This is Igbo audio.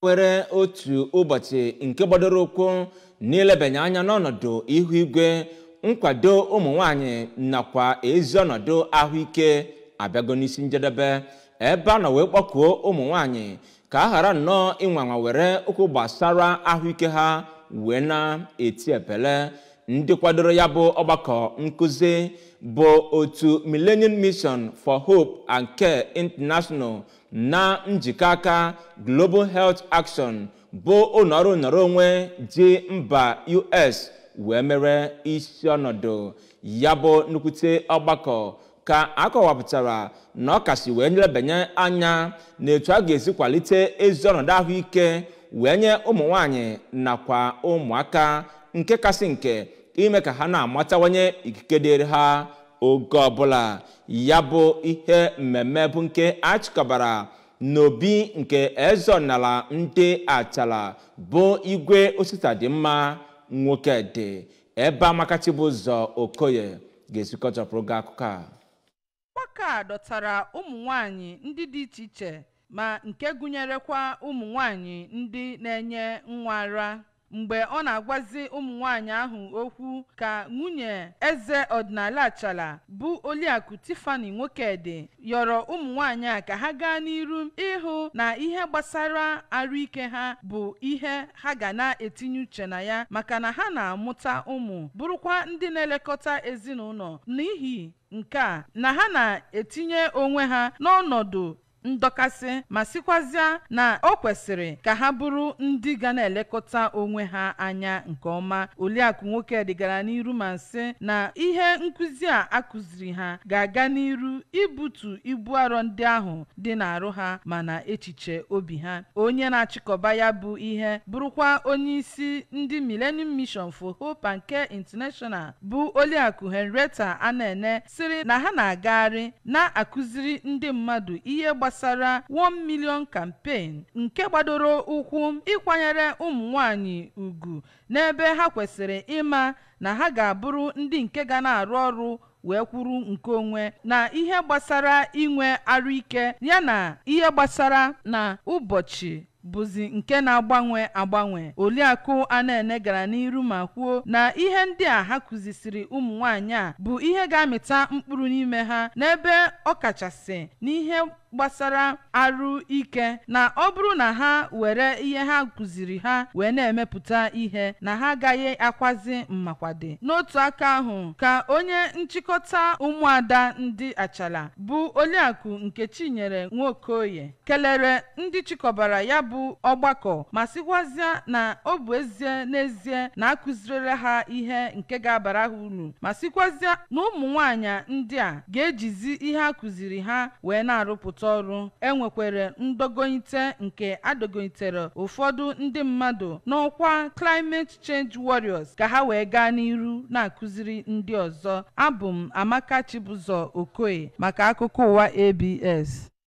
were otu ụbọchị nke gbadoro ụkwụ n'ilebanye anya n'ọnọdụ ihu igwe nkwado ụmụ nwanyị nakwa ezi ọnọdụ ahụike abịago n'isi njedebe ebe a nọ wee kpọkuo ụmụ nwanyị ka a ghara nnọọ ịnwanwa were okwu gbasara ahụike ha wee na-eti epele ndị kwadoro ya bụ ọgbakọ nkụzi bụ otu millennium mission for hope and care international na njikọ aka global health action bụ ụlọọrụ nọrọ onwe ji mba us wee mere isi ọnọdụ ya bụ nnukwute ọgbakọ ka a kọwapụtara na ọ kasị wee nlebanye anya n'etu a ga-esi kwalite ezi ọnọdụ ahụike wee nye ụmụ nwanyị nakwa ụmụaka nke kasị nke ime ka ha na-amatawanye ikike dịrị ha oge ọbụla ya bụ ihe mmemme bụ nke achịkọbara n'obi nke eze ọdịnala ndị achala bụ igwe osita dị mma nwoke dị ebe amakachi bụ ụzọ okoye ga-esikọchapụrụ gị akụkọ a ọgbakọ a dọtara ụmụ nwanyị ndị dị iche iche ma nke gụnyerekwa ụmụ nwanyị ndị na-enye nwa ara mgbe ọ na-agwazi ụmụ nwanyị ahụ okwu ka nwunye eze ọdịnala achala bụ oliakụ tifani nwokedi yọrọ ụmụ nwanyị a ka ha gaa n'iru ịhụ na ihe gbasara arụike ha bụ ihe ha ga na-etinye uche na ya maka na ha na-amụta ụmụ bụrụkwa ndị na-elekọta ezinụlọ n'ihi nke a na ha na-etinye onwe ha n'ọnọdụ ndọkasị ma sikwazịa na o kwesịrị ka ha bụrụ ndị ga na-elekọta onwe ha anya nke ọma oliakụ nwoke dịgara n'iru ma sị na ihe nkụzi a akụziri ha ga-aga n'iru ibutu ibu arọ ndị ahụ dị n'arụ ha ma na echiche obi ha onye na-achịkọba ya bụ ihe bụrụkwa onye isi ndị millennium mission for hope and care international bụ oliakụ henrietta anene sịrị na ha na-agagharị na-akụziri ndị mmadụ ihe gbasara gbasara 1 million campaign nke gbadoro ụkwụ ịkwanyere ụmụ nwanyị ugwu n'ebe ha kwesịrị ịma na ha ga-abụrụ ndị nke ga na-arụ ọrụ wee kwuru nke onwe na ihe gbasara inwe arụike yana ihe gbasara na ụbọchị bụzi nke na-agbanwe agbanwe oliakụ anene gara n'iru ma kwuo na ihe ndị a ha kụzisiri ụmụ nwanyị a bụ ihe ga-amịta mkpụrụ n'ime ha n'ebe ọ kachasị n'ihe gbasara arụ ike na ọ bụrụ na ha were ihe ha kụziri ha wee na-emepụta ihe na ha agaghị akwazi mmakwade n'otu aka ahụ ka onye nchịkọta ụmụada ndị achala bụ oliakụ nke chinyere nwokoye kelere ndị chịkọbara ya bụ ọgbakọ ma sịkwazịa na ọ bụ ezie n'ezie na akụzirila ha ihe nke ga-abara ha uru ma sịkwazịa na ụmụ nwanyị ndị a ga-ejizi ihe a kụziri ha wee na-arụpụta ọrụ enwekwere ndogoite nke adogoitere ụfọdụ ndị mmadụ n'ọkwa climate change warriors ka ha wee gaa n'iru na-akụziri ndị ọzọ abụ m amaka chibụzọ okoye maka akụkọ ụwa abs